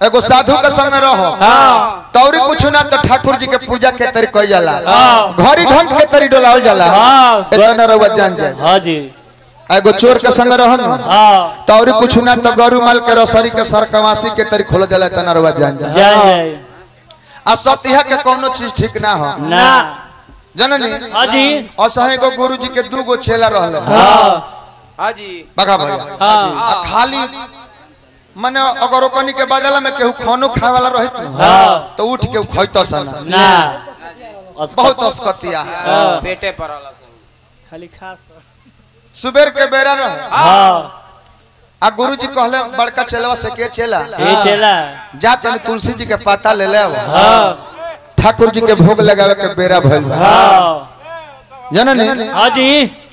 एगो साधु के संग रहो हाँ तौरी कुछ ना तो ठाकुर जी के पूजा के तरी कई जाला हाँ। घड़ी घंट के तरी डोलावल जाला हाँ। इतना रउआ जान जाए हाँ जी एगो चोर के संग रहो न हाँ तौरी कुछ ना तो गरु माल के रसरी के सरकवासी के तरी खोल जाला इतना रउआ जान जाए जय जय आ सतिहा के कोनो चीज ठीक ना हो ना जननी हाँ जी असहे को गुरु जी के दू गो चेला रहले हाँ हाँ जी बगा भैया हाँ आ खाली मने अगर ओकनी के बदला में केहू खानो खाए वाला रहित न, हाँ। तो उठ के खैतो सन ना बहुत अस्कतिया है हाँ पेटे पर वाला खाली खास सुबेर के बेरा रहे हाँ आ गुरु जी कहले बड़का चेलवा से के चेला ये चला जा तनी तुलसी जी के पाता ले ले आओ। हाँ ठाकुर जी के भोग लगावे के बेरा भइल बा। हाँ जननी हाँ जी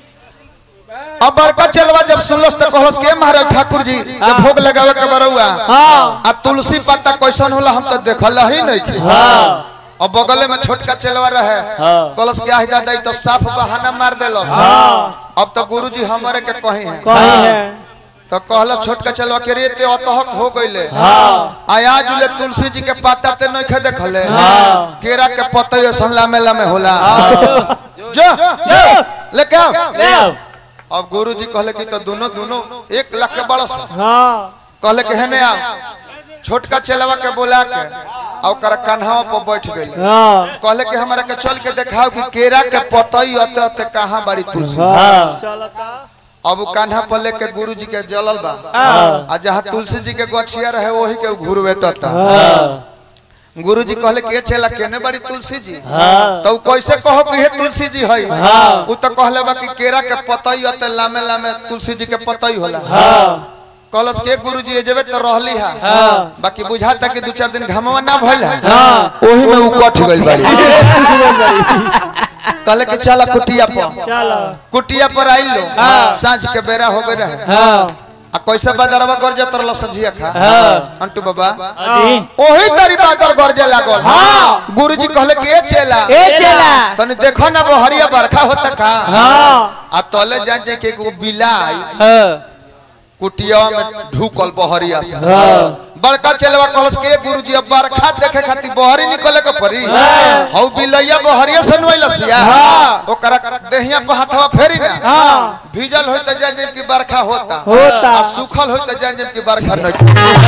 अब बड़का चेलवा जब सुनलस तो कहलस के महाराज ठाकुर जी के भोग लगावे के बरौआ हाँ आ तुलसी पत्ता कैसन होला हम तो देखल ही नहीं की हाँ और बगले में छोटका चेलवा रहे हाँ। कलश के आही दादा ई तो साफ बहाना मार देलस हाँ अब तो गुरु जी हमारे के कही है कहीं है तो कहला छोटका चेलवा के रे ते अतहक हो गइले हाँ आज ले तुलसी जी के पत्ता ते नहीं खे देखले हाँ। केरा के पत्ता ऐसन लामे लामे होला जो जो जो लेके आओ ले आओ अब गुरु जी कहले कि तो दोनों दोनों एक लाख के बड़स हाँ कहले कि हेने आओ छोटका चेलवा के बुला के और ओकरा कान्हा पर बैठ गइल हाँ कहले कि हमरा के चल के देखाओ कि केरा के पतई अते अते कहाँ बड़ी तुलसी हाँ चलता अब उ कान्हा पर लेके गुरु जी के जलल बा हाँ आ जहाँ तुलसी जी के गछिया रहे वही के घूर बेटता हाँ गुरु जी कहले कि ये चेला केने बड़ी तुलसी जी हाँ तो उ कैसे कहो कि हे तुलसी जी है हाँ। उ तो कहले बा कि केरा के पतई अते लामे लामे तुलसी जी के पतई होला हाँ कलश के गुरु जी जेबे तो रहली है हाँ बाकी बुझाता कि दू चार दिन घमवा ना भइल है हाँ ओही में उ कट गइल बाड़ी कहले कि चला कुटिया पर चल कुटिया पर आइल लो साँझ के बेरा हो गए रहे हाँ आ कैसे बदरवा गरजे तरल सझिया खा हाँ। अंटू बाबा हाँ जी ओही तरी बादर गरजे लागल हां गुरुजी कहले कि ए चेला ए चेला तनी देखो ना बहरिया बरखा होता का हाँ आ तले जा जे के एगो बिलाई हाँ कुटिया में ढुकल बहरिया से हाँ बड़का चेलवा कहलस के गुरुजी अब बरखा देखे खातिर बहरी निकले के पड़ी हौ बिलैया बहरिया से नोइलसिया ओकरा देहिया पे हाथवा फेरी ना हाँ भीजल होई त जान जेब की बरखा होता होता। आ सूखल होई त जान जेब की बरखा नहीं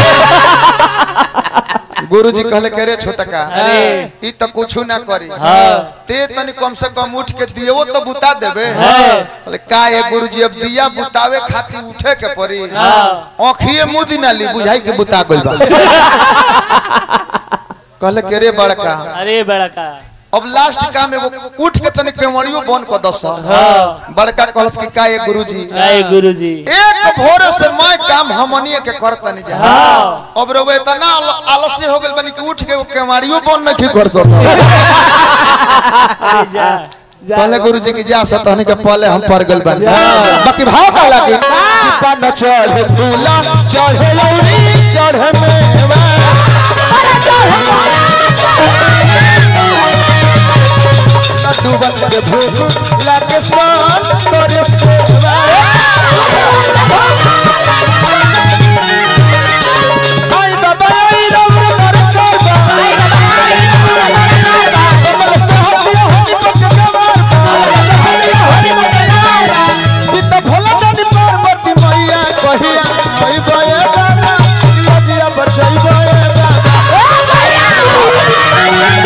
गुरुजी कहले के रे छोटका अरे। ई त कुछु ना करी हाँ ते तनी कम से कम उठ के दियो तो बुता देबे हाँ। बोले का है गुरुजी अब दिया बुतावे खातिर उठे के पड़ी हाँ आँखिए मुंह दिना ली बुझाई के बुता गइल बा कहले के रे बड़का अरे बड़ा का अब लास्ट काम एगो उठ के तनी केवड़ियो बन क दस हाँ बड़का कहलस कि का है गुरुजी जय गुरु जी एक भोर से मैं काम हमनिए के करता नहीं जा हाँ अब रो इतना आल- आलस्य हो गेल बनी कि उठ के वो केवाड़ियो बन नहीं कर सकता अरे जा पहले गुरुजी की जा सतहनी के पहले हम पड़ गेल बानी बाकी भाव का लागे दीपा न चढ़े फूला चढ़े लौरी चढ़े मेवा लड्डू बन के भोग लागे सान करे सेवा आई बाबा आई रब कर करबा मस्त हटिया हटि पक गवार पिता भोला जानी पार्वती मैया कहिया आई बये दाना लजिया बचई बये दाना